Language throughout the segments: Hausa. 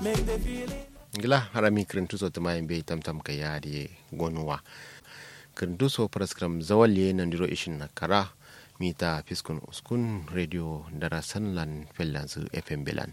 ngila harami kirintuso tuma be tamtam ka yaade gonuwa kirintuso praskram zawalye nandiro ishin na kara mita fiskun uskun radio dara sanlan fellansu fm belan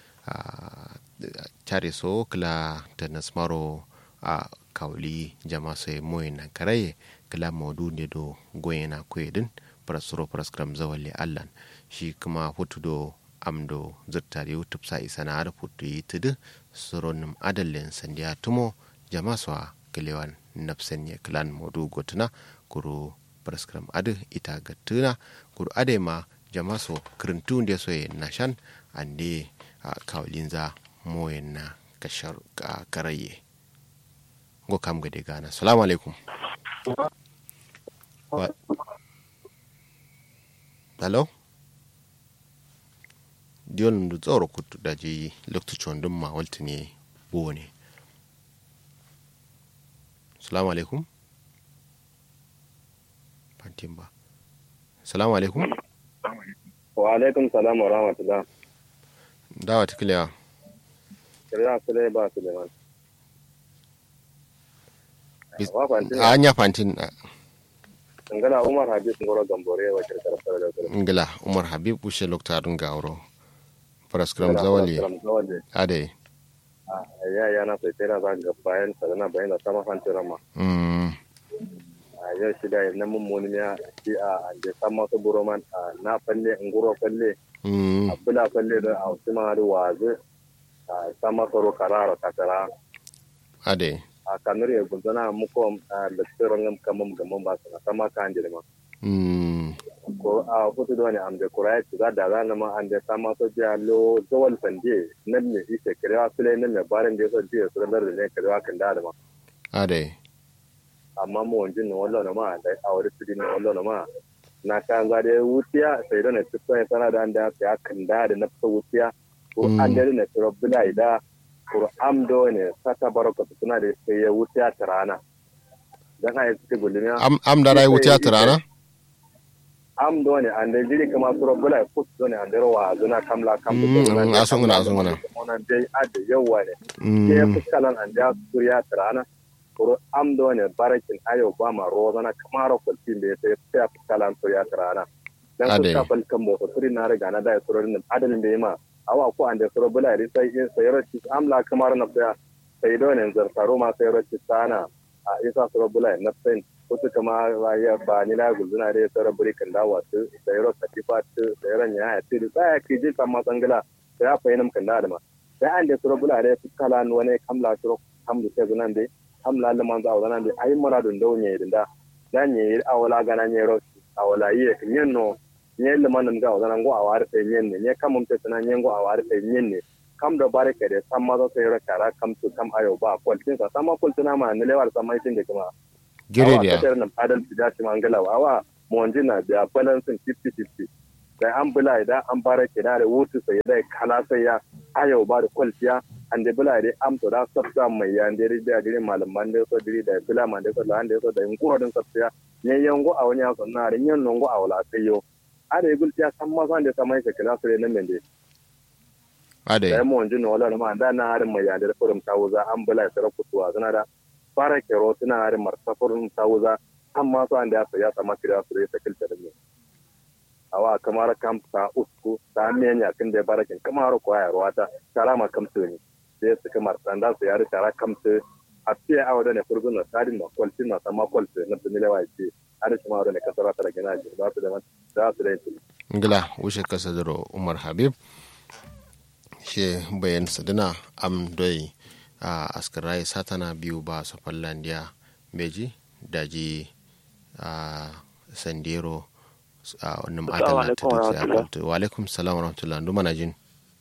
care so kila ta nasmaro a kawli jama sai moye na karaye kila maudu ne do goye na kwedin prasuro praskram zawalye allan shi kuma hutu do amdo zirtare youtube sa isa na rubutu yi tudu suronim adalin sandiya tumo jama swa kilewan nafsan ya kilan modu gotuna kuru praskram adu ita gatuna kuru ade ma jama so kirintu nde so ye nashan ande kawlin za moyen na kashar karaye go kam gade gana salamu alaikum hello diyon du tsoro kutu da ji lokacin dun ma walta ne buwo ne salamu alaikum fantin ba salamu alaikum wa alaikum salam wa rahmatullah dawa ta kilewa kiriya su dai ba su da man a hanya fantin ngala umar habib ngoro gambore wa kirkar fara da kuma ngila umar habib ushe loktarun gawro paraskram zawali ade ya ya na sai tera za ga bayan sadana bayan da sama fan tera ma mm a yau shi da na mun mun ya shi a ande sama su buroman na falle ngoro falle mm a bula falle da a usma da wazu a sama soro karara takara ade a kanur ya gunzana muko da tsirin kamar gaman ba su na sama kan jirma mm ko a hutu da wani amde kurai ci za da zana ma ande sama so jiya lo zawal fande nan ne ise kirewa sule nan ne barin da so jiya su da ne kirewa kan da ma ade amma mu wanjin ne wallo na ma da awari su din wallo na ma na kan za da wutiya sai da ne tsaya ya sana da an da ya kan da da na fita wutiya ko an da ne tsoro bila ida ko amdo ne sata baraka suna da sai ya wutiya ta rana dan ai suke gulmiya am am da rai wuta tirana am do ne ande jiri kama suro bula put do ne ande wa zuna kamla kam Mm, asunguna, asunguna. ona dai ade yawa ne mm ke fuskalan ande suriya trana kuro am do ne barakin ayo ba ma rozana kamaro kultin be sai sai fuskalan suriya trana dan Ade. fuska fal kan mo suri na riga na da suro ne adalin be ma awa ko ande suro bula ri sai in sai ro amla kamar na sai sai do ne zartaro ma sai ro sana a isa suro bula na sai wasu kama ya ba ni na gulzuna da ya tsara burikan dawa su da yaro katifa su da yaron ya ya ce da tsaya ke je kama tsangala da ya fahimta kan da ma sai an da tsara bula da ya fi kala ni wani kamla tsoro kamla ke zunan da kamla da manzo a wannan da ayi mara dun da wani da da ne awala gana ne ro awala yi kan yen no ne le man ga wannan go awar sai yen ne ne kam mun ta sanan yen go awar sai yen ne kam da bare ke da samma zo sai ro kara kam su kam ayo ba kwaltin sa samma kwaltina ma ne lewar samma tin da kuma gire awa dia kasar nan adal su dace mangala awa monjina da balansin 50-50 da an bula idan an bara ke da wutu sai da kala sai ya ayo ba da kwalciya an da bula da am to da sabta mai ya da da gire malaman da so diri da bula man da so da an da so da in kuro din sabta ne yango a wani aso na rin yan nongo a wala sai yo ada gulciya san ma san da samai ka kala sai nan mende ade da mu monjina wala ma da na harin mai ya da furum tawuza an bula sai kutuwa suna da fara kero suna harin marsafurin tawuza amma su an da ya ya sama kira su da sakilta da ne awa kamar kam ta usku ta menya kin da barakin kamar ko ya ruwata tara ma kamtu ne sai su kamar sanda su yari tara kamtu a fiye a wadda ne furgun na sadin na kwalci na sama kwalci na tunile wa ce har shi ma wadda ne kasara ta da gina ji ba su da za su da yin ngila ushe kasadro umar habib she bayan sadina am doi a askarai satana biyu ba su fallandiya beji daji a sandero a wannan adala ta dutse a kwalto wa alaikum salam wa rahmatullah ndu mana jin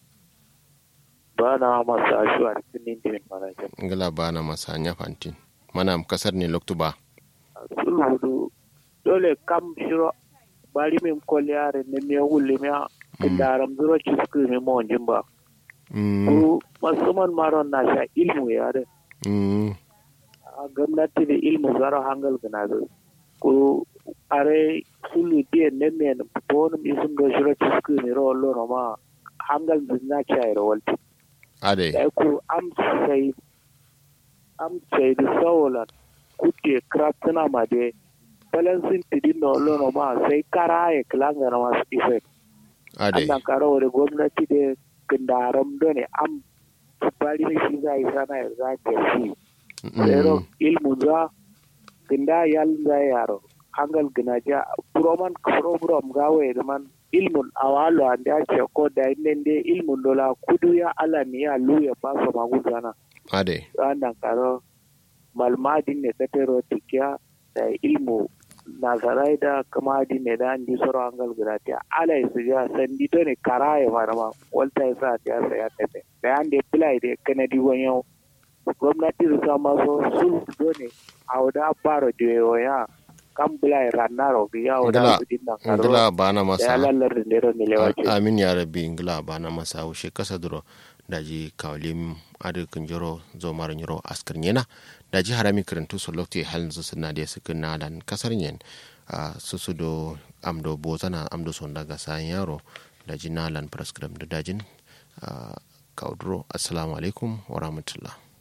ba na masu ashuwa da kinin dimin manajan ngila ba na masa nya fantin mana kasar ne loktu ba sulhudu dole kam shiro bari min koliyare ne me wulle me tindaram zuro chisku me monjin ba mm ku musamman maron na sha ilmu yare mm a gwamnati da ilmu zaro hangal gana da ku are sulu die ne me bonum isun do shiro chisku me ro lo ma hangal dinna cha ro walti ade da ku am sai am sai da sawolan kuke kraftuna ma de balansin tidin no lono ma sai kara ya kilanga na masu effect ade annan karo da gwamnati da kindaram dole am bari ne shi zai sana ya za ta shi pero ilmu za kinda yal za yaro hangal ginaja proman program gawe da man ilmun awalo ande ace ko da nende ilmun dola kudu ya ala ni ya lu ya paso maguzana ade annan karo malmadin ne tatero tikiya da ilmu nasarai da kamadi ne da andi soro angal gurati ala su ya sandi to ne karaye marama walta ya sa ta sa ya tafe da ande play de kanadi wonyo gwamnati su sama so sul do ne awda baro de ya kam play ranaro bi ya Ngila- wada su dinna karo ngila bana da ya masa lallar da nero ne lewace amin ya rabbi ngila bana masa wushe kasa duro daji kawlim adu kunjoro zo mara nyoro askar nyena daji harami karantu so lokti halin su suna da suka na dan kasar nyen a susu do amdo bozana amdo son daga sayan yaro daji nalan praskram da dajin kaudro assalamu alaikum wa rahmatullah